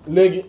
léegi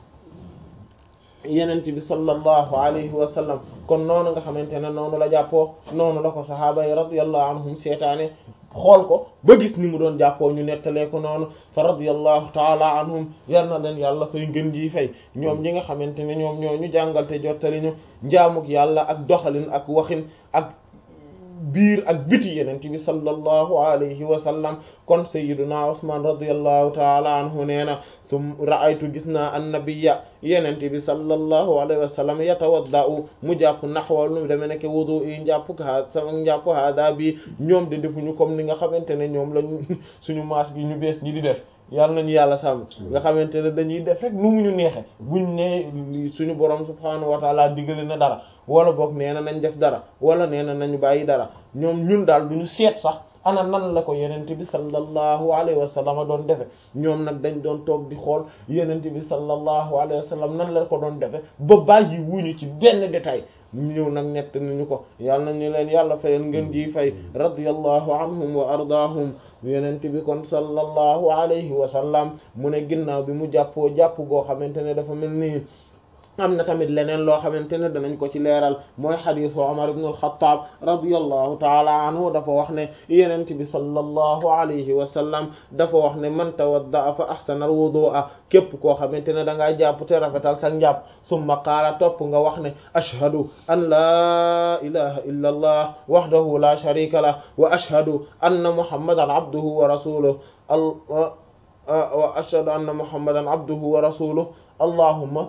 yenent bi sallallahu alayhi wa sallam kon noonu nga xamante ne noonu la jàppoo noonu la ko sahaaba yi radiyallahu anhum seetaane xool ko ba gis ni mu doon jàppoo ñu nettalee ko noonu fa radiyallahu taala anhum yar na leen yàlla fay ngën ji fay ñoom ñi nga xamante ne ñoom ñoo ñu jàngal te jottali ñu njaamuk yàlla ak doxalin ak waxin ak biir ak biti yenent bi sallallahu alayhi wa sallam kon sayyiduna Usman radiyallahu taala anhu nee na sum ra'aytu gis naa annabiyya yenent bi sallallahu alayhi wa sallam yatawadda'u mu jàpp naxwa lu deme nekk wudu yi njàpp ha sama njàpp hada bi ñoom de defuñu comme ni nga xamante ne ñoom lañu suñu maas gi ñu bees ñi di def yàlla nañu yàlla sàmm nga xamante ne dañuy def rek nu mu ñu neexe buñ ne suñu borom subhaanahu wa taala digale na dara wala boog nee na nañ def dara wala nee na nañu bàyyi dara ñoom ñun daal duñu seet sax ana nan la ko yenente bi sallallahu alayhi wa sallam doon defe ñoom nag dañ doon toog di xool yenente bi sallallahu alayhi wa sallam nan la ko doon defe ba bàyyi wuñu ci benn détail ñëw nag nett nañu ko yàlla nañu leen yàlla fayal ngeen ji fay radiyallahu anhum wa ardaahum yenente bi kon sallallahu alayhi wa sallam mu ne ginnaaw bi mu jàppoo jàpp goo xamante ne dafa mel nii am na tamit leneen loo xamante ne danañ ko ci leeral mooy xadiisu Umar ibn al-Khattab radiyallahu taala anhu dafa wax ne yenent bi sallallahu alayhi wa sallam dafa wax ne man tawadda fa ahsana al-wudu'a képp koo xamante ne da ngaa jàpp te rafetal sa njàpp summa qaala topp nga wax ne ashhadu an laa ilaha illa allah wahdahu la sharika lah wa ashhadu anna muhammadan abduhu wa rasuluhu wa ashhadu anna muhammadan abduhu wa rasuluhu allahumma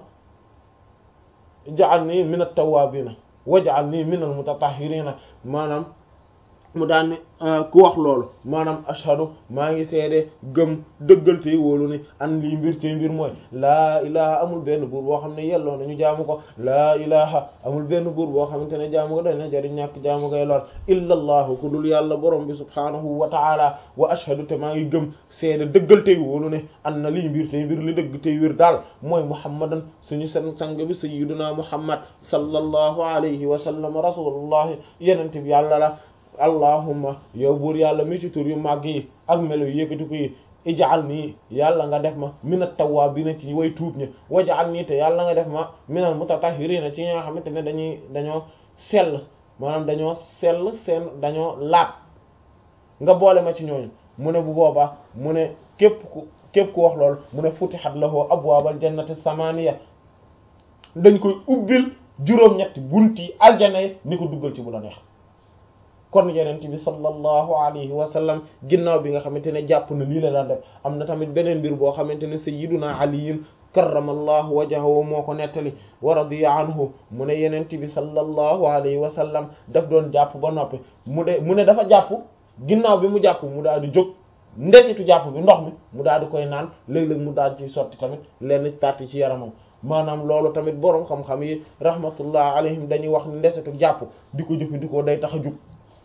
ja'alni min at-tawwabina waj'alni min al-mutatahhirina maanaam mu daan ne ku wax loolu maanaam ashhadu maa ngi seede gëm dëggal tey wóolu ni an lii mbir tey mbir mooy laa ilaha amul benn buur boo xam ne yelloo nañu jaamu ko laa ilaha amul benn buur boo xamante ne jaamu ko dana jariñ ñàkk jaamu koy lor illa allahu ku dul yàlla borom bi subhaanahu wa ta'ala wa ashhadu te maa ngi gëm seede dëggal tey wóolu ne an na lii mbir tey mbir li dëgg tey wér daal mooy muhammadan suñu seen sang bi sayyiduna muhammad sallallahu alayhi wa sallam rasulullahi yenente bi yàlla la allahumma yow buur yàlla mi ci tur yu màgg yi ak melo yu yëkkati ko yi ij'al nii yàlla nga def ma minat tawwabina ci way tuub ñi waj'al nii te yàlla nga def ma minal mutatahhirina ci ñi nga xamante ne dañuy dañoo sell maanaam dañoo sell seen dañoo laab nga boole ma ci ñooñu mu ne bu boobaa mu ne képp ku képp ku wax loolu mu ne futihat lahu abwaabal jannati samaniya dañ koy ubbil juróom-ñetti bunti aljana yi ni ko duggal ci bu la neex kon yenent bi sallallahu alayhi wa sallam ginnaaw bi nga xamante ne jàpp na lii la daan def am na tamit beneen mbir boo xamante ne sayyiduna aliyin karramallahu wajhahu moo ko nettali wa radiya anhu mu ne yenent bi sallallahu alayhi wa sallam daf doon jàpp ba noppi mu de mu ne dafa jàpp ginnaaw bi mu jàpp mu daal di jóg ndesitu jàpp bi ndox mi mu daal di koy naan léeg-léeg mu daal di ciy sotti tamit lenn partie ci yaramam maanaam loolu tamit boroom xam-xam yi rahmatullah alayhim dañuy wax ndesitu jàpp di ko jëfandikoo day tax a jug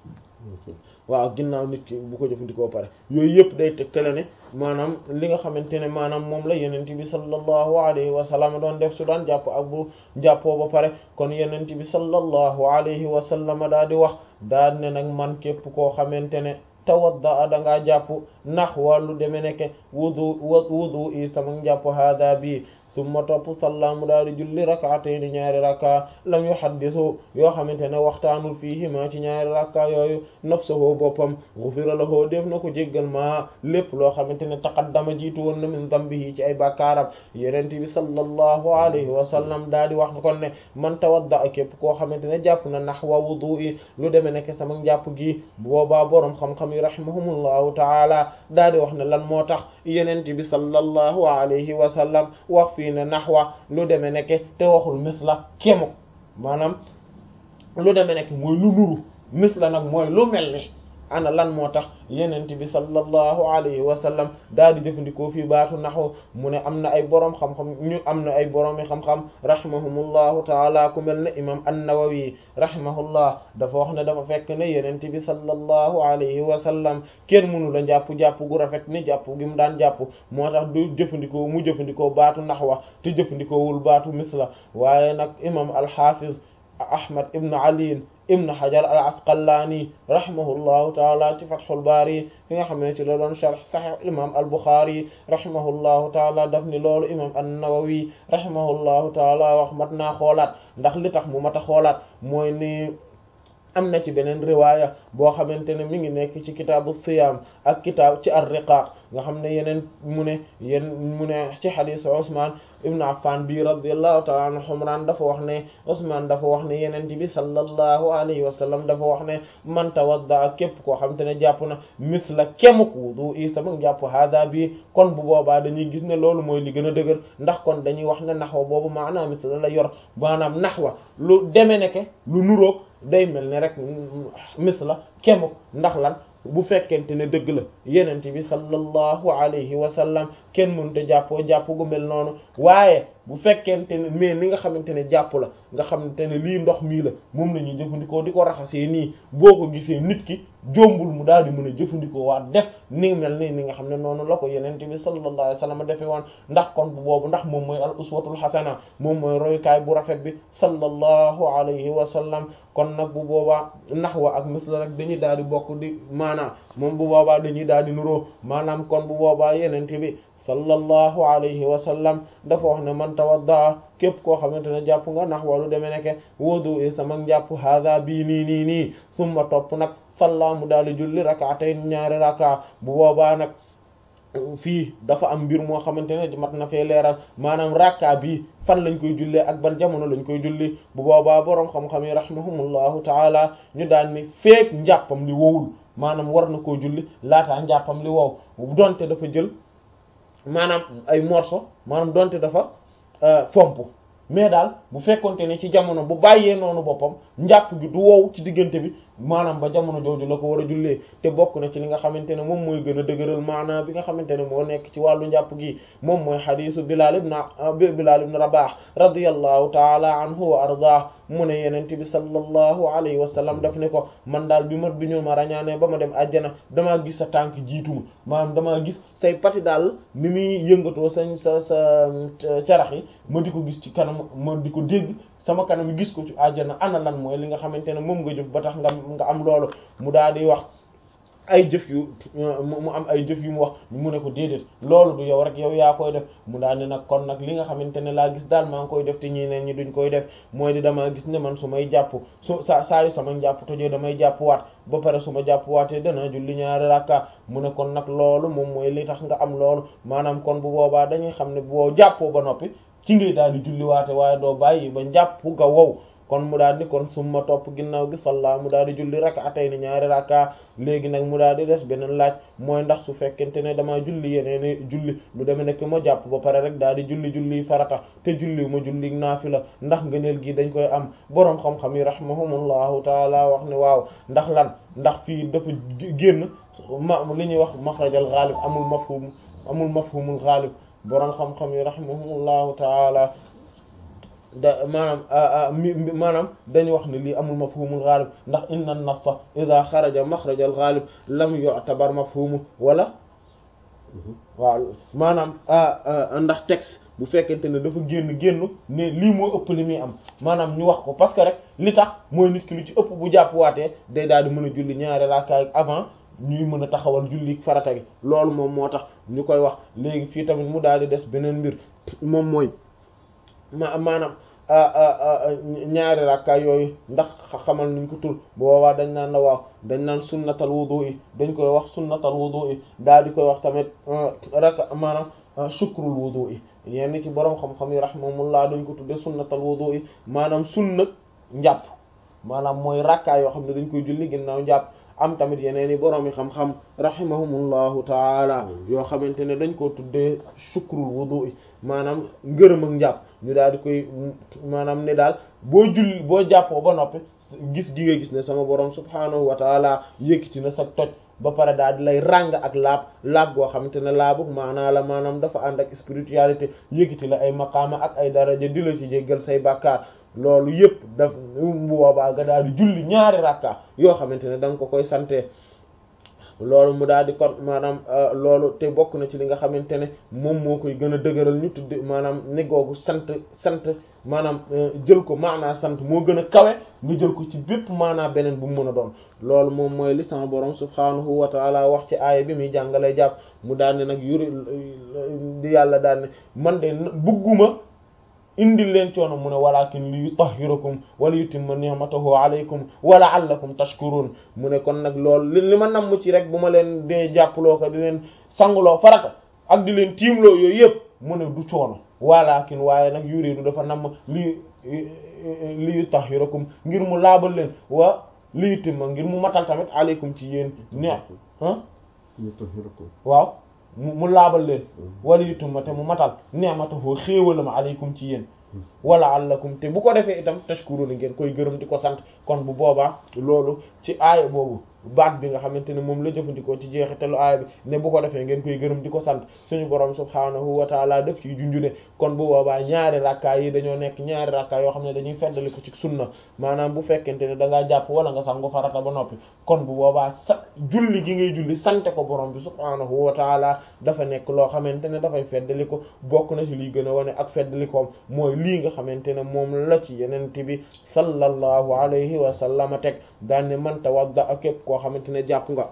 waaw ginnaaw nit ki bu ko jëfandikoo pare yooyu yëpp day tegtale ne maanaam li nga xamante ne maanaam moom la yenent bi sallallahu alayhi wa sallam doon def su daan jàpp ak bu jàppoo ba pare kon yenent bi sallallahu alayhi wa sallam daa di wax daa ne nag man képp koo xamante ne tawadda da ngaa jàpp nax wàllu deme nekke wudu wudu i sama jàpp hada bi summa topp salla mu daal di julli rak'atayn ñaari rakka lam yuhaddisu yoo xamante ne waxtaanul fiihima ci ñaari rakka yooyu nafsuhu boppam ghufira lahu def na ko jéggal ma lépp loo xamante ne taqaddama jiitu woon na min dambihi ci ay bàkkaaram yenent bi sallallahu alayhi wa sallam daal di wax kon ne man tawadda képp koo xamante ne jàpp na nahwa wudu'i lu deme nekk sama njàpp gi boobaa boroom xam-xam yi rahimahumullahu taala daal di wax ne lan moo tax yenent bi sallallahu alayhi wa sallam wax fii ne naxwa lu deme nekke te waxul misla kemu maanaam lu deme nekk mooy lu nuru misla nag mooy lu mel ni ana lan moo tax yenent bi sallallahu alayhi wa sallam daal di jëfandikoo fii baatu naxu mu ne am na ay boroom xam-xam ñu am na ay boroomi xam-xam rahimahumullahu taala ku mel ne imam an-Nawawi rahimahullah dafa wax ne dafa fekk ne yenent bi sallallahu alayhi wa sallam kenn mënu la jàpp jàpp gu rafet ni jàpp gi mu daan jàpp moo tax du jëfandikoo mu jëfandikoo baatu naxwa te jëfandikoowul baatu misla waaye nag imam al-Hafiz ahmad ibn ali ibn hajar al asqalaani rahimahullahu taala ci fathul baari fi nga xam ne ci la doon sharh sahih imam al buxaari rahimahullahu taala daf ni loolu imam an-nawawi rahimahullahu taala wax mat naa xoolaat ndax li tax mu mat a xoolaat mooy ni am na ci beneen riwaaya boo xamante ne mi ngi nekk ci kitaabu siyaam ak kitaab ci ar-riqaaq nga xam ne yeneen mu ne yen mu ne ci xadiisu Usmaan ibn Affan bi radiyallahu ta'ala anhu Humraan dafa wax ne Usmaan dafa wax ne yeneen bi sallallahu alayhi wa sallam dafa wax ne man tawadda képp koo xamante ne jàpp na misla kemuk wudu i sama jàpp hada bi kon bu boobaa dañuy gis ne loolu mooy li gën a dëgër ndax kon dañuy wax ne naxwa boobu maanaam misla la yor maanaam naxwa lu deme neke lu nuroog day mel ne rek misla kemuk ndax lan bu fekkente ne dëgg la yenent bi sallallahu alayhi wa sallam kenn mënut a jàppoo jàpp gu mel noonu waaye bu fekkente ne mais li nga xamante ne jàpp la nga xamante ne lii ndox mii la moom la ñuy jëfandikoo di ko raxasee nii boo ko gisee nit ki jombul mu daal di mën a jëfandikoo waat def ni mel ni ni nga xam ne noonu la ko yenente bi sallallahu alayhi wa sallam defee woon ndax kon bu boobu ndax moom mooy al uswatul hasana moom mooy royukaay bu rafet bi sallallahu alayhi wa sallam kon nag bu boobaa naxwa ak misla rek dañuy daal di bokk di maanaam moom bu boobaa dañuy daal di nuroo maanaam kon bu boobaa yenente bi sallallahu alayhi wa sallam dafa wax ne man tawadda képp koo xamante ne jàpp nga nax walu demee nekke wudu i sama jàpp hada bii nii nii nii summa topp nag salla mu daal di julli rakaatay ñaari raka bu boobaa nag fii dafa am mbir moo xamante ne mat na fee leeral maanaam rakka bi fan lañ koy jullee ak ban jamono lañ koy julli bu boobaa boroom xam-xam yi rahimahumullahu taala ñu daal ni feek njàppam li wowul maanaam war na koo julli laataa njàppam li wow donte dafa jël maanaam ay morceau maanaam donte dafa fomp mais daal bu fekkonte ne ci jamono bu bàyyee noonu boppam njàpp gi du wow ci diggante bi maanaam ba jamono jooju la ko war a jullee te bokk na ci li nga xamante ne moom mooy gën a dëgëral maanaam bi nga xamante ne moo nekk ci wàllu njàpp gi moom mooy xadiisu Bilaal ibn Bilaal ibn Rabaah radiyallahu taala anhu wa ardaah mu ne yenente bi sallallahu alayhi wa sallam daf ne ko man daal bi ma bi ñu ma rañaane ba ma dem àjjana damaa gis sa tànk jiituma maanaam damaa gis say pati daal ni muy yëngatoo sañ sa sa carax yi ma di ko gis ci kanam ma di ko dégg sama kanam gis ko ci àjjana ana lan mooy li nga xamante ne moom nga jëf ba tax nga nga am loolu mu daal di wax ay jëf yu mu am ay jëf yu mu wax mu ne ko déedéet loolu du yow rek yow yaa koy def mu daal ne nag kon nag li nga xamante ne laa gis daal maa ngi koy def te ñeneen ñi duñ koy def mooy di damaa gis ne man su may jàpp su saa saa yu sama njàpp tojee damay jàpp waat ba pare su ma jàpp waatee dana julli ñaari rakka mu ne kon nag loolu moom mooy li tax nga am loolu maanaam kon bu boobaa dañuy xam ne boo jàppoo ba noppi ci ngay daal di julli waate waaye doo bàyyi ba njàpp ga wow kon mu daal di kon summa topp ginnaaw gi salla mu daal di julli rak'atayn ñaari rakka léegi nag mu daal di des beneen laaj mooy ndax su fekkente ne damaa julli yeneen julli lu demee nekk ma jàpp ba pare rek daal di julli julli farata te julli ma julli naafila ndax ngëneel gi dañ koy am boroom xam-xam yi rahimahumullahu taala wax ne waaw ndax lan ndax fii dafa génn ma li ñuy wax maxrajal ghalib amul mafhum amul mafhumul ghalib boroom xam-xam yi rahimahumullahu taala da maanaam maanaam dañu wax ne lii amul mafhumul ghalib ndax inna an-nassa idha xaraja maxraja al-ghalib lam yu'tabar mafhumu wala waaw maanaam ndax texte bu fekkente ne dafa génn génn ne lii moo ëpp li muy am maanaam ñu wax ko parce que rek li tax mooy nit ki lu ci ëpp bu jàppwaatee day daal di mën a julli ñaari raakaay avant ñuy mën a taxawal julli farata gi loolu moom moo tax ñu koy wax léegi fii tamit mu daal di des beneen mbir moom mooy ma maanaam ñaari rakka yooyu ndax xamal nuñ ko tul boobaa dañ naan la waaw dañ naan sunnatal wudu yi dañ koy wax sunnatal wudu yi daal di koy wax tamit rakka maanaam shukrul wudu yi yenn ci boroom xam-xam yi rahimahumullah dañ ko tudde sunnatal wudu yi maanaam sunna njàpp maanaam mooy rakka yoo xam ne dañ koy julli ginnaaw njàpp am tamit yeneen i boroom yi xam-xam rahimahumullahu taala yoo xamante ne dañ koo tuddee shukrul wudu yi maanaam ngërëm ak njàpp ñu daal di koy maanaam ne daal boo julli boo jàppoo ba noppi gis gi nga gis ne sama borom subhaanahu wa taala yëkkati na sa toj ba pare daal di lay ràng ak laab laab goo xamante ne laabu maanaa la maanaam dafa ànd ak spiritualité yëkkati la ay maqaama ak ay daraja di la ci jéggal say bàkkaar loolu yëpp daf bu boobaa nga daal di julli ñaari rakka yoo xamante ne da nga ko koy sante loolu mu daal di kon maanaam loolu te bokk na ci li nga xamante ne moom moo koy gën a dëgëral ñu tudd maanaam ne googu sant sant maanaam jël ko maanaa sant moo gën a kawe nga jël ko ci bépp maanaa beneen bu mu mën a doon loolu moom mooy li sama borom subhaanahu wa taala wax ci aaya bi muy jàngalee jàpp mu daal ne nag yuri di yàlla daal ne man de bëgguma indil leen coono mu ne walakin li yutahhirakum wala yutimma ni'matahu alaykum wa la'allakum tashkurun mu ne kon nag loolu li li ma namm ci rek bu ma leen dee jàppaloo ko di leen sanguloo farata ak di leen tiimloo yooyu yëpp mu ne du coono walakin waaye nag yuridu dafa namm li li yutahhirakum ngir mu laabal leen wa li yutimma ngir mu matal tamit alaykum ci yéen ne ah waaw mu mu laabal leen wala yutumma te mu matal ni'matahu xéewalam alaykum ci yéen wala allakum te bu ko defee itam tashkuruna ngeen koy gërëm di ko sant kon bu boobaa loolu ci aaya boobu baat bi nga xamante ne moom la jëfandikoo ci jeexitalu aaya bi ne bu ko defee ngeen koy gërëm di ko sant suñu borom subhaanahu wa taala def ci junjune kon bu boobaa ñaari rakkaa yi dañoo nekk ñaari rakkaa yoo xam ne dañuy feddali ko ci sunna maanaam bu fekkente ne da ngaa jàpp wala nga sangu farata ba noppi kon bu boobaa sa julli gi ngay julli sante ko borom bi subhaanahu wa taala dafa nekk loo xamante ne dafay feddali ko bokk na ci liy gën a wane ak feddalikoom mooy lii nga xamante ne moom la ci yenente bi sallallahu alayhi wa sallama teg daan ne man tawadda ak képp koo xamante ne jàpp nga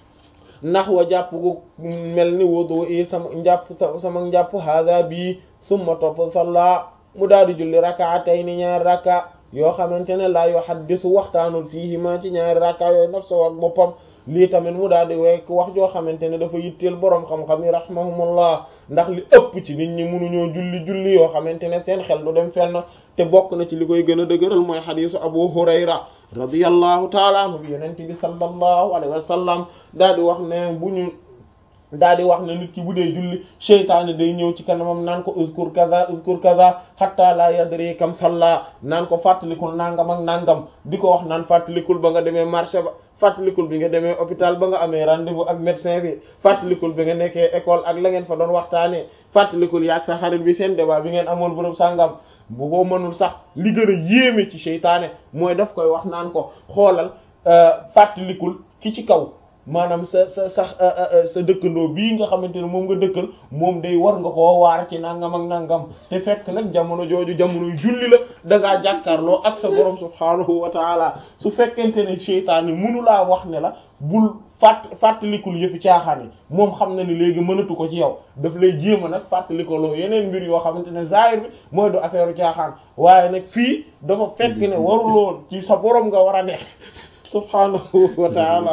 ndax wa jàpp gu mel ni wudu i sama njàpp sama njàpp hada bii summa topp salla mu daal di julli rakaatayni ñaari raka yoo xamante ne laa yuhaddisu waxtaanul fiihima ci ñaari raka yooyu nafsu ak boppam lii tamit mu daal di wekk wax joo xamante ne dafa yitteel boroom xam-xam yi rahmahumullah ndax li ëpp ci nit ñi mënuñoo julli julli yoo xamante ne seen xel du dem fenn te bokk na ci li koy gën a dëgëral mooy xadiisu Abu Hurayra radiyallahu taala anhu bi yenente bi sallallahu alayhi wa sallam daal di wax ne bu ñu daal di wax ne nit ki bu dee julli seytaane day ñëw ci kanamam naan ko uzkur kaza uzkur kaza hatta la yadri kam salla naan ko fàttalikul nangam ak nangam di ko wax naan fàttalikul ba nga demee marché ba fàttalikul bi nga demee hôpital ba nga amee rendez-vous ak médecin bi fàttalikul bi nga nekkee école ak la ngeen fa doon waxtaanee fàttalikul yaag sa xarit bi seen débat bi ngeen amoon bërëb sàngam bu ko mënul sax li gën a yéeme ci seytaane mooy daf koy wax naan ko xoolal fàttalikul ki ci kaw maanaam sa sa sa sa dëkkandoo bii nga xamante ne moom nga dëkkal moom day war nga koo waar ci nangam ak nangam te fekk nag jamono jooju jamono julli la da ngaa jàkkaarloo ak sa borom subhaanahu wa taala su fekkente ne seytaane mënu laa wax ne la bul fàtt fàttalikul yëfi caaxaan yi moom xam na ni léegi mënatu ko ci yow daf lay jéem a nag fàttalikoloo yeneen mbir yoo xamante ne zahir bi mooy du affaire caaxaan waaye nag fii dafa fekk ne waruloon ci sa borom nga war a nekk subhaanahu wa taala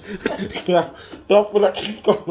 waaw topp nag kon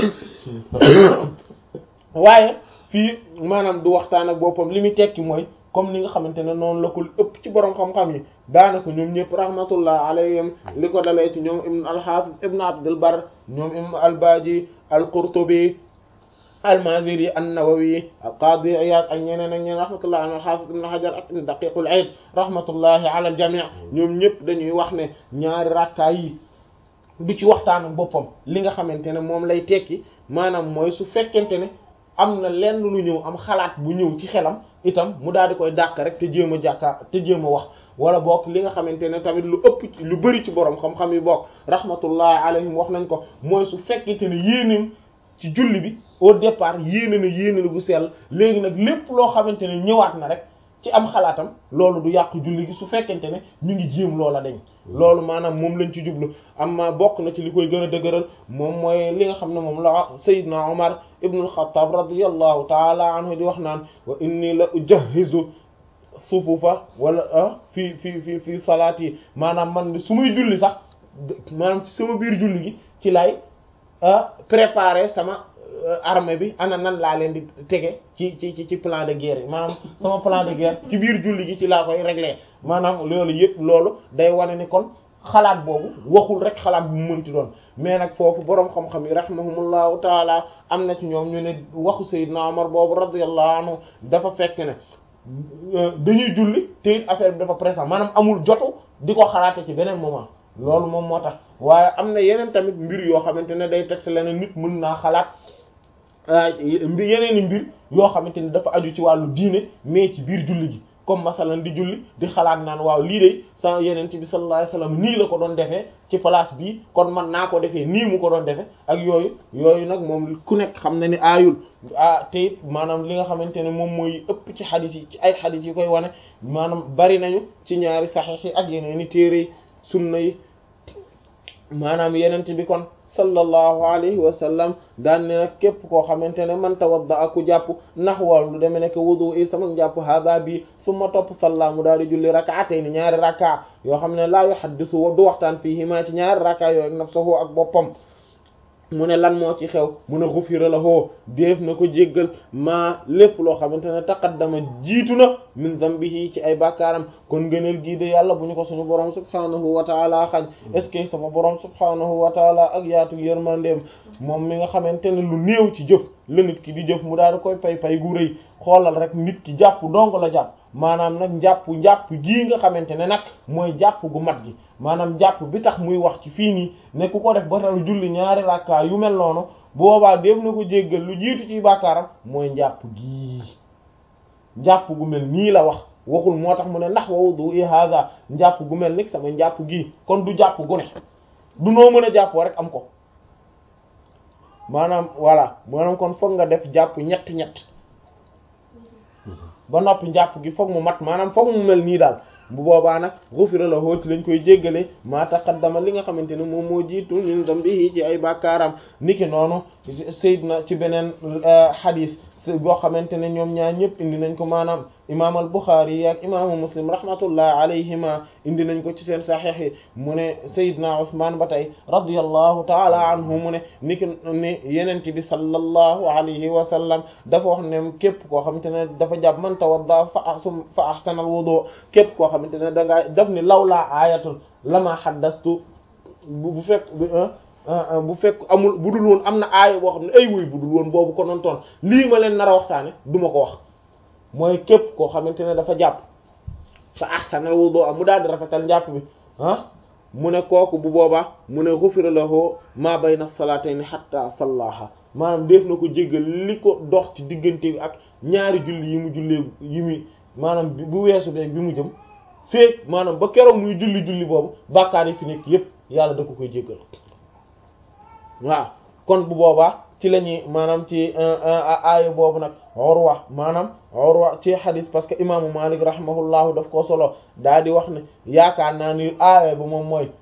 waaye fii maanaam du waxtaan ak boppam li muy tekki mooy comme ni nga xamante ne noonu la ko ëpp ci borom xam-xam yi daanaka ñoom ñëpp rahmatullah alayhim li ko dalee ci ñoom ibn al-Hafiz ibn Abdul Barr ñoom ibn al-Baji al-Qurtubi al-Maziri an-Nawawi al-Qadi Iyad ak ñeneen ak ñeneen rahmatullah al-Hafiz ibn Hajar ak ibn Daqiq al-Eid rahmatullahi ala al-jami' ñoom ñëpp dañuy wax ne ñaari rakkaa yi du ci waxtaan ak boppam li nga xamante ne moom lay tekki maanaam mooy su fekkente ne am na lenn lu ñëw am xalaat bu ñëw ci xelam itam mu daal di koy dàq rek te jéem a jàkkaar te jéem a wax wala bokk li nga xamante ne tamit lu ëpp lu bari ci borom xam-xam yi bokk rahmatullahi alayhim wax nañ ko mooy su fekkente ne yéeneem ci julli bi au départ yéene na yéene na bu sell léegi nag lépp loo xamante ne ñëwaat na rek ci am xalaatam loolu du yàq julli gi su fekkente ne ñu ngi jéem loola dañ loolu maanaam moom lañ ci jublu amma bokk na ci li koy gën a dëgëral moom mooy li nga xam ne moom la Seydina Omar ibn al-Khattab radiyallahu taala anhu di wax naan wa inni la ujahhizu sufufa wala fi fi fi fi salaat yi maanaam man su muy julli sax maanaam ci sama biir julli gi ci lay préparer sama armée bi ana nan laa leen di tege ci ci ci plan de guerre yi maanaam sama plan de guerre ci biir julli gi ci laa koy régler maanaam loolu yëpp loolu day wane ni kon xalaat boobu waxul rek xalaat bu mu mënti doon mais nag foofu boroom xam-xam yi rahimahumullahu taala am na ci ñoom ñu ne waxu Seydina Omar boobu radiyallahu anhu dafa fekk ne dañuy julli te it affaire bi dafa présent maanaam amul jotu di ko xalaate ci beneen moment loolu moom moo tax waaye am na yeneen tamit mbir yoo xamante ne day teg leneen nit mën naa xalaat yeneen i mbir yoo xamante ne dafa aju ci wàllu diine mais ci biir julli gi comme masalan di julli di xalaat naan waaw lii de sa yeneen bi sallallahu alayhi wasallam nii la ko doon defee ci place bi kon man naa ko defee nii mu ko doon defee ak yooyu yooyu nag moom ku nekk xam na ni aayul ah te it maanaam li nga xamante ne moom mooy ëpp ci xadis yi ci ay xadis yi koy wane maanaam bari nañu ci ñaari saxiix yi ak yeneen i téere yi sunna yi maanaam yenent bi kon sallallahu alayhi wa sallam daan ne nag képp koo xamante ne man tawadda aku jàpp naxwal lu deme nekk wudu i sama jàpp hada bi summa topp salla mu daal di julli rakaatay ni ñaari raka yoo xam ne laa yuhaddisu du waxtaan fiihimaa ci ñaari raka yooyu nafsuhu ak boppam mu ne lan moo ci xew mu ne xufira lahu def na ko jéggal maa lépp loo xamante ne taqaddama jiitu na min zambihi ci ay bàkkaaram kon ngëneel gii de yàlla bu ñu ko suñu borom subhanahu wa taala xañ est ce que sama borom subhanahu wa taala ak yaatu yërmandeem moom mi nga xamante ne lu néew ci jëf la nit ki di jëf mu daal di koy pay pay gu rëy xoolal rek nit ki jàpp dong la jàpp maanaam nag njàpp njàpp gii nga xamante ne nag mooy jàpp gu mat gi maanaam jàpp bi tax muy wax ci fii nii ne ku ko def ba tax julli ñaari rakka yu mel noonu boobaa def na ko jéggal lu jiitu ci bàkkaaram mooy njàpp gii njàpp gu mel nii la wax waxul moo tax mu ne ndax wa wudu i hada njàpp gu mel ni sama njàpp gii kon du jàpp gu ne du noo mën a jàppoo rek am ko maanaam voilà maanaam kon foog nga def jàpp ñett ñett ba noppi njàpp gi foog mu mat maanaam foog mu mel nii daal bu boobaa nag ghufira lahu ci lañ koy jéggale maa taqaddama li nga xamante ne moom moo jiitu min dambihi ci ay bàkkaaram niki noonu sayyidna ci beneen hadith boo xamante ne ñoom ñaar ñëpp indi nañ ko maanaam imaam al Bukhari ak imaamu Muslim rahmatullah alayhima indi nañ ko ci seen saxiix yi mu ne Seydina Usmaan ba tey radiyallahu taala anhu mu ne ni ki ni yenent bi sallallahu alayhi wa sallam dafa wax ne képp koo xamante ne dafa jàpp man tawadda fa ahsum fa ahsanal wudu képp koo xamante ne da ngaa daf ni lawlaa aayatul lama haddastu bu fekk bu fekk amul bu dul woon am na aaya boo xam ne ay wuy bu dul woon boobu ko noon toon lii ma leen nar a waxtaane du ma ko wax mooy képp koo xamante ne dafa jàpp fa ahsana wudu mu daal di rafetal njàpp bi ah mu ne kooku bu boobaa mu ne ghufira lahu ma bayna salatayni hatta sallaha maanaam def na ko jéggal li ko dox ci diggante bi ak ñaari julli yi mu jullee yi mu maanaam bu weesu beeg bi mu jëm feek maanaam ba keroog muy julli julli boobu bàkkaar yi fi nekk yépp yàlla da ko koy jéggal waaw kon bu boobaa ci la ñuy maanaam ci aaya boobu nag Urwa maanaam Urwa ci xadis parce que imaamu Malik rahimahullahu daf koo solo daa di wax ne yaakaar naa ni aaya ba moom mooy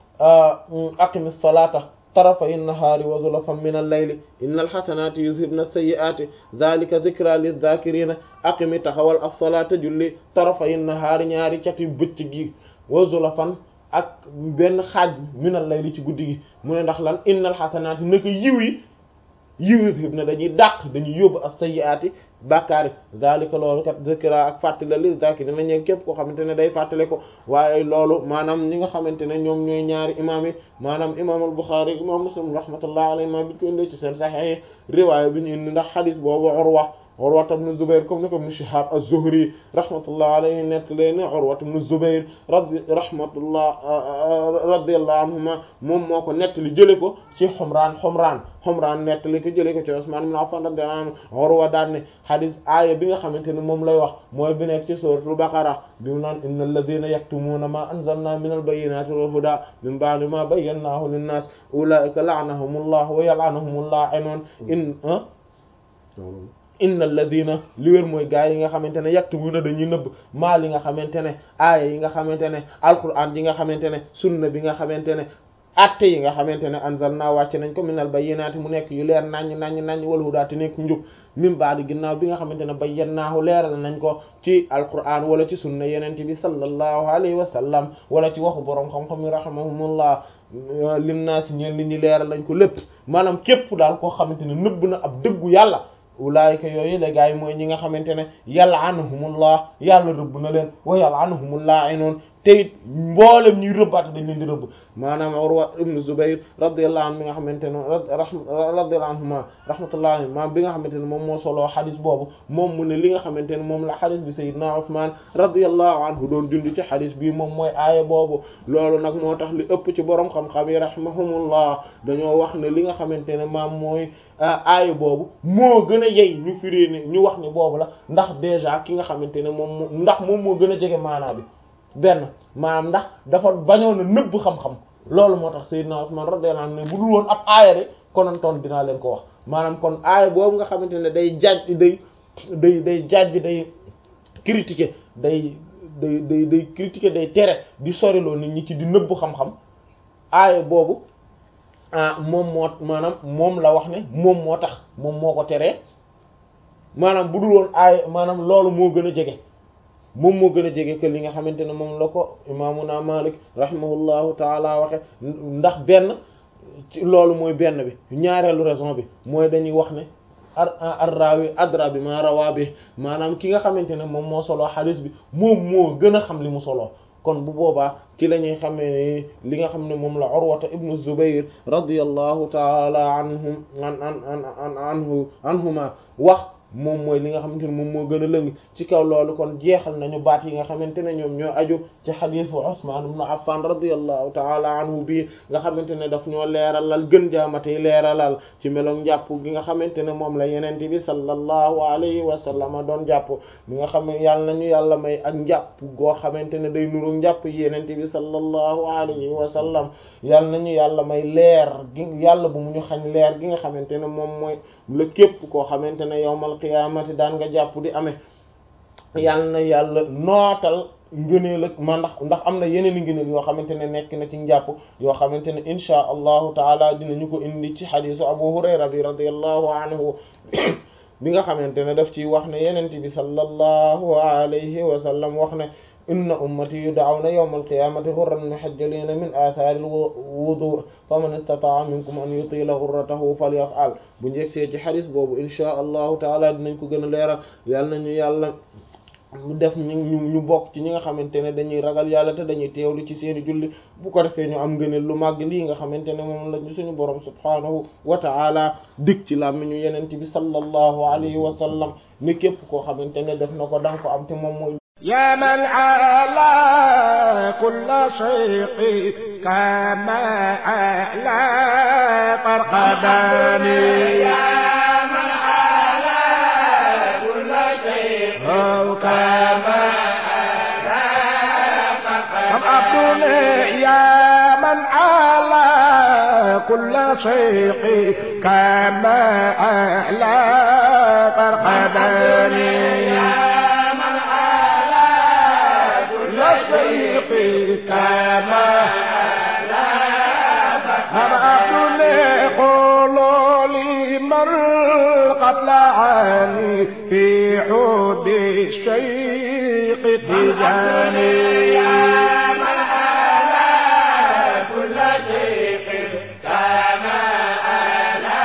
aqimi salata tarafay nahaari wa zulafan min al-layli inna al-hasanati yuzhibna as-sayyi'ati dhalika dhikra lidh-dhakirina aqimi taxawal as-salata julli tarafay nahaari ñaari cati bëccëg gi wa zulafan ak benn xaaj minal layli ci guddi gi mu ne ndax lan innal xasanaati naka yiw yi yiw yi na dañuy dàq dañuy yóbbu as-sayyi'aati bàkkaari zalika loolu kat zikra ak fàttali li zakir dina ñëw képp koo xamante ne day fàttale ko waaye loolu maanaam ñi nga xamante ne ñoom ñooy ñaari imaam yi maanaam imaam al-Bukhari imaam Muslim rahmatullah alayhi ma bi ko indee ci seen Sahih riwaaya bi ñu indi ndax xadis boobu Urwa Urwa ibn Zubayr comme ni ko Ibn Shihab az-Zuhri rahmatullah alayhi nettali ne Urwa ibn Zubayr radi rahmatullah radiyallahu anhuma moom moo ko nettali jële ko ci Humraan Humraan Humraan nettali ko jële ko ci Usmaan ibn Affan radiyallahu anhu Urwa daan ne hadis aaya bi nga xamante ne moom lay wax mooy bi nekk ci suuratul Baqara bi mu naan innal ladhina yaktumuuna ma anzalna minal bayyinaati wal hudaa min ba'di ma bayyannaahu linnaas ulaa'ika la'anahumullahu wa yal'anuhumul laa'inuun in inna alladina li wér mooy gaa yi nga xamante ne yaktumuna dañuy nëbb maa li nga xamante ne aaya yi nga xamante ne alquran yi nga xamante ne sunna bi nga xamante ne atte yi nga xamante ne anzalna wàcc nañ ko minal bayyinaati mu nekk yu leer naññ naññ naññ wal hudaati nekk njub min baadi ginnaaw bi nga xamante ne bayyannaahu leeral nañ ko ci alquran wala ci sunna yenente bi sallallahu alayhi wa sallam wala ci waxu boroom xam-xam yi rahimahumullah linnaasi ñeen li ñi leeral nañ ko lépp maanaam képp daal koo xamante ne nëbb na ab dëggu yàlla ulaayika yooyu la gaa yi mooy ñi nga xamante ne yal'anuhumullah yàlla rëbb na leen wa yal'anuhumul laa'inun te it mboolem ñuy rëbbaate dañ leen di rëbb maanaam Urwa ibn Zubayr radiyallahu anhu mi nga xamante ne radiyallahu anhuma rahmatullahi alayhi maam bi nga xamante ne moom moo soloo xadis boobu moom mu ne li nga xamante ne moom la xadis bi Sayyidina Usman radiyallahu anhu doon jundi ci xadis bii moom mooy aaya boobu loolu nag moo tax li ëpp ci borom xam-xam yi rahimahumullah dañoo wax ne li nga xamante ne maam mooy aaya boobu moo gën a yey ñu firi ne ñu wax ne boobu la ndax déjà ki nga xamante ne moom ndax moom moo gën a jege maanaa bi benn maanaam ndax dafa bañoon a nëbb xam-xam loolu moo tax Seydina Usman radiyallahu anhu ne bu dul woon ab aaya de konontoon dinaa leen ko wax maanaam kon aaya boobu nga xamante ne day jaaj day day day jaaj day critiquer day day day day critiquer day tere di soriloo nit ñi ci di nëbb xam-xam aaya boobu ah moom moo maanaam moom la wax ne moom moo tax moom moo ko teree maanaam bu dul woon aaya maanaam loolu moo gën a jege moom moo gën a jege que li nga xamante ne moom la ko imaamuna Malik rahimahullahu taala waxe ndax benn loolu mooy benn bi ñaareelu raison bi mooy dañuy wax ne ar ar rawi adra bi ma rawa bi maanaam ki nga xamante ne moom moo soloo xadis bi moom moo gën a xam li mu soloo kon bu boobaa ci la ñuy xamee li nga xam ne moom la Urwata ibnu Zubayr radiyallahu taala anhum an an an anhu anhuma wax moom mooy li nga xamante ne moom moo gën a lëng ci kaw loolu kon jeexal nañu baat yi nga xamante ne ñoom ñoo aju ci xadiisu Usmaan ibn Affan radiyallahu taala anhu bii nga xamante ne daf ñoo leeralal gën jaamatey leeralal ci meloog njàpp gi nga xamante ne moom la yenente bi sallallahu alayhi wa sallam doon jàpp mi nga xam ne yàlla nañu yàlla may ak njàpp goo xamante ne day nuru njàpp yenente bi sallallahu alayhi wa sallam yàlla nañu yàlla may leer gi yàlla bu mu ñu xañ leer gi nga xamante ne moom mooy la képp koo xamante ne yawmal qiyaamati daan nga jàpp di amee yàlla na yàlla nootal ngëneel ak ma ndax ndax am na yeneen i ngëneel yoo xamante ne nekk na ci njàpp yoo xamante ne inchaa allahu taala dinañu ko indi ci xadiisu abu hurayra bi radiyallahu anhu bi nga xamante ne daf ci wax ne yenent bi sallallahu alayhi wa sallam wax ne inna ummati yud'awna yawma alqiyamati ghurran muhajjalina min athari alwudu faman istata'a minkum an yutila ghurratahu falyaf'al bu njëgsee ci xadis boobu inchaa allahu taala dinañ ko gën a leeral yàlla nañu yàlla mu def ñu ñu bokk ci ñi nga xamante ne dañuy ragal yàlla te dañuy teewlu ci seeni julli bu ko defee ñu am ngëneel lu màgg lii nga xamante ne moom lañu suñu borom subhaanahu wa ta'ala dig ci làmmiñu yenente bi sallallahu alayhi wa sallam ni képp koo xamante ne def na ko danga ko am te moom mooy يا من على كل شيء كما على فرقداني يا من على كل شيء كما على فرقداني يا من على كل شيء كما على فرقداني كما أبعد قولوا لي مر قتل عني في حب الشيق تجاني يا من على كل شيء كما على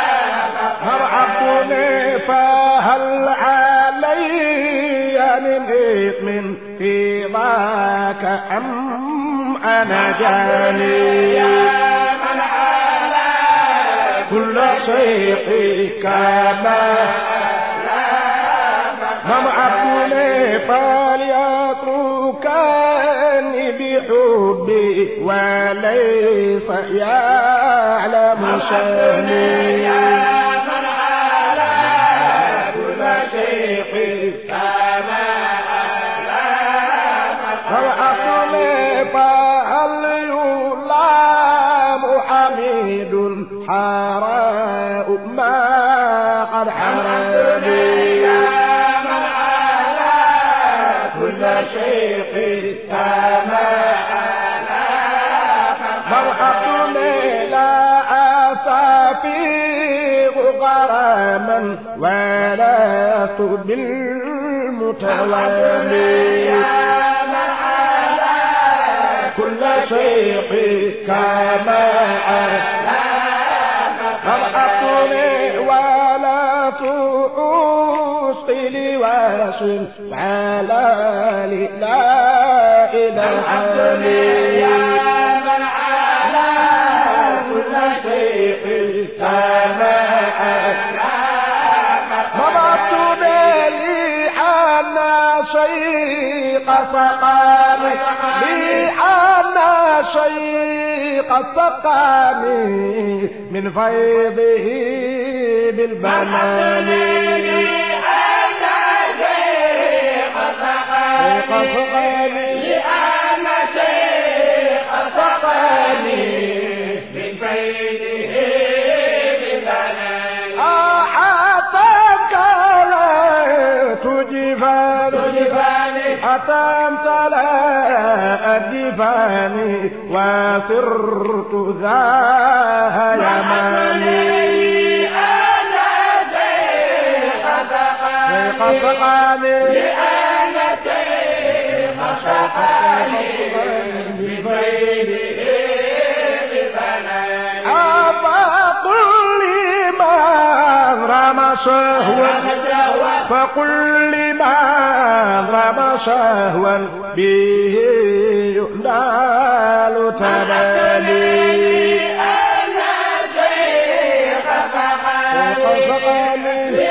أبعد فهل علي من إثم في ذاك أم أنا جاني يا من على كل شيء كما هم عبدني فليتركني بحبي وليس يعلم شاني يا من على كل شيء كما فالعقل فهل يلام حميد حراء ما قد حرمني يا من على كل شيء كما فالعقل لا أستفيغ غراما ولا بالمتوالي كل شيء كما أبعثني ولا تؤسقي لواس على لا إلى العالي يا من على كل شيء كما مضت لي أنا شيق سقاني لي أنا شيق سقاني من فيضه بالبنان شيق سقاني أعطاك لا تجفاني أتمت لا أدفاني وصرت ذا يماني شيخ سقاني فقل لمن رمى شهوا فقل لمن رمى شهوا به ينال تبالي شيخ سقاني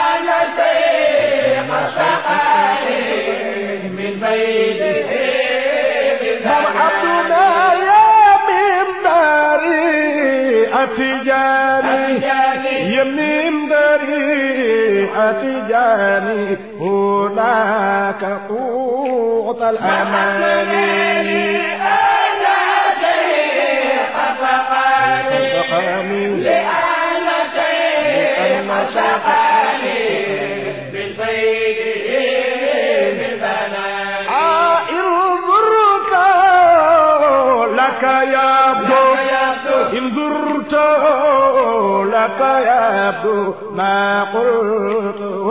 مرحبنا يا من داري أتجاني يا من داري أتجاني هناك قوت الأماني سقاني لأن انظرك لك يبدو إن زرت لك يبدو ما قلته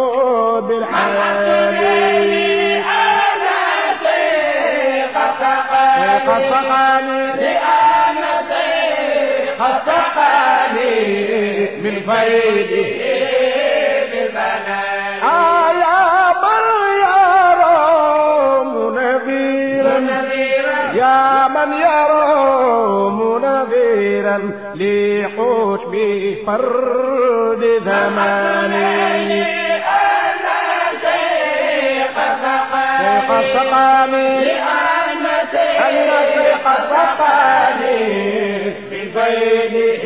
بالحال قد سقاني قد سقاني من فيده آيا من يرى منذيرا يا من يرى منذيرا لحكم فرد زماني شيخ السقاني أن شيخ السقاني من فيده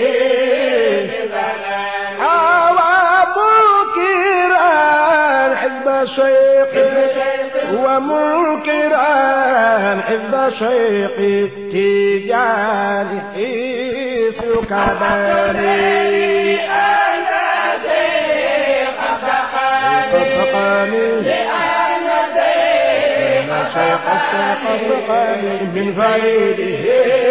أوى منكرا حزب شيخ ومنكرا حزب شيخ تجاني حيث كباني صدقني لأن شيخ الشيخ صدقني من فريده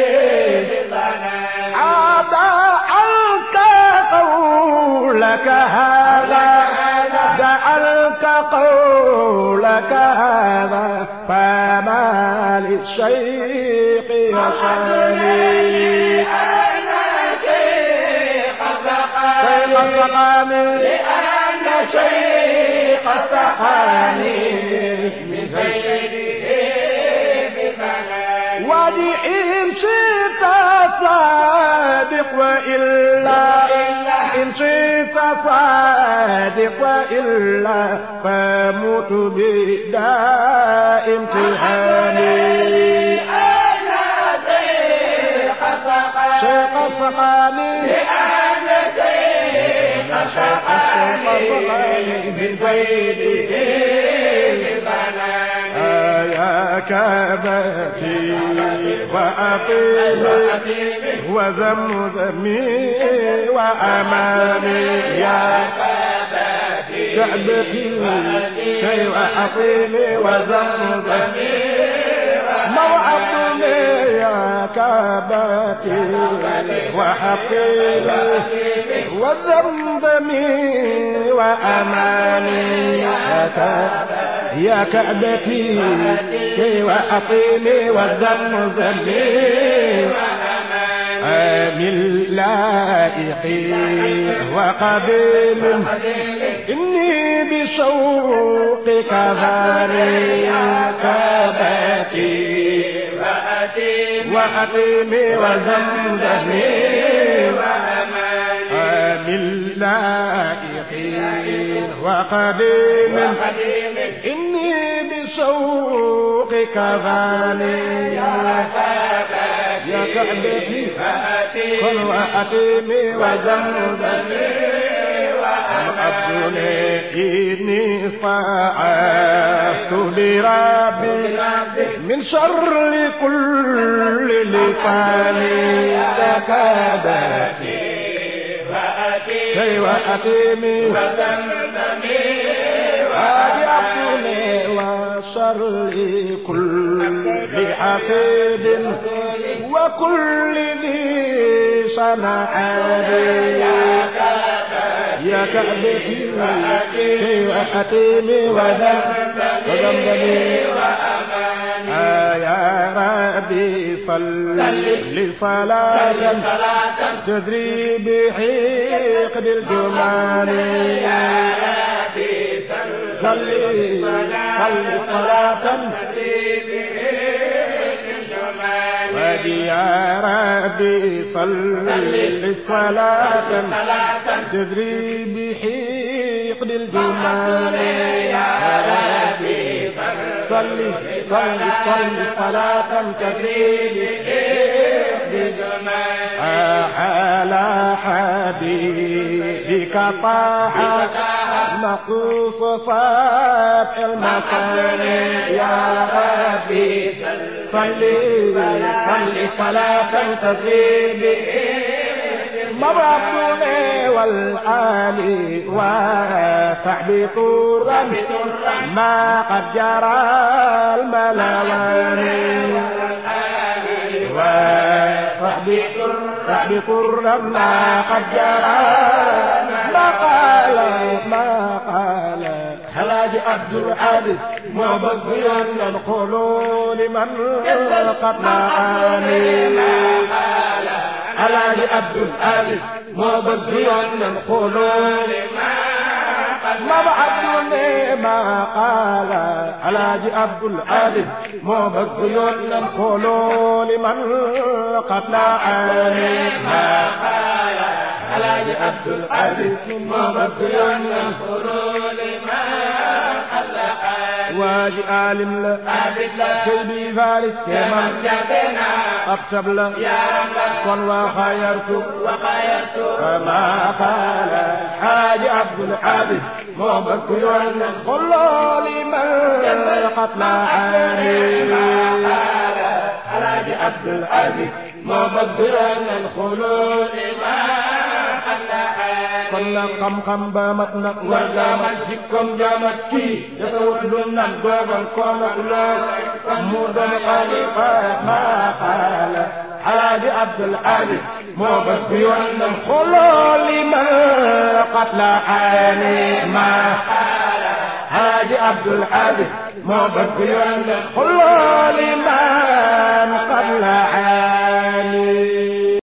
عاد عنك قولك هذا جعلك قولك هذا فما للشيخ يشاني شيخ السقاني لأن شيخ السقاني من وإن شئت صادق وإلا إن شئت صادق وإلا فموت بداء امتحاني شيخ السقاني شيخ السقاني من بيده يا كبتي وأقيمي وذمذمي وأمامي يا كعبتي كي وأقيمي وذمذمي موعظني يا كعبتي وحقيمي وذمذمي وأمامي يا كعبتي يا كعبتي كي وأطيلي والذم ذلي من لائقي وقبيل إني بشوقك ذاري كباتي وأتيم وزمزم آمن لائقين وقديم إني بشوقك غالي يا كعبتي كن وأتيم وزمزم وأبدني إني استعفت بربي من شر كل لسان تكادتي كي وأتيمي وأبدني وشر كل حفيد وكل ذي صنعان يا كعبتي كي وأتيمي وذنبني يا ربي صل صلاة تدري بحقد الجمال يا ربي صل صل صلاة يا ربي صل صلاة تدري بحقد الجمال يا ربي صل صل صل صلاة تدري بحقد الجمال على حبيبك طه مقص فتح المكان يا ربي صلي صلي صلاة تزيد مبعثني والآل وصحبي طورا ما قد جرى الملوان وصحبي صحبي طورا ما قد جرى ما قال ما قال حلاج عبد العزيز مبغيا القلوب من قد معاني حلاج عبد العزيز مبغيا القلوب ما بعدني ما قال حلاج عبد العزيز مبغيا القلوب من قد معاني ما قال حلاج عبد العزيز مبغيا القلوب واجي عالم لا سيدي فارس كمان اكتب لا كن وخيرت كما قال حاج عبد الحادث محمد كيوان قل لمن قتل عاني حاج عبد العزيز محمد كيوان الخلود kon nag xam-xam ba mat na war gaa mat jikkoom jaa mat kii desawut lu nan doogal koom ak lool mu doon xalifa maa xaala xaaji Abdul Aziz moo bëgg yoonam xooloo li ma qatla aani maa xaala xaaji Abdul Aziz moo bëgg yoonam xooloo li ma qatla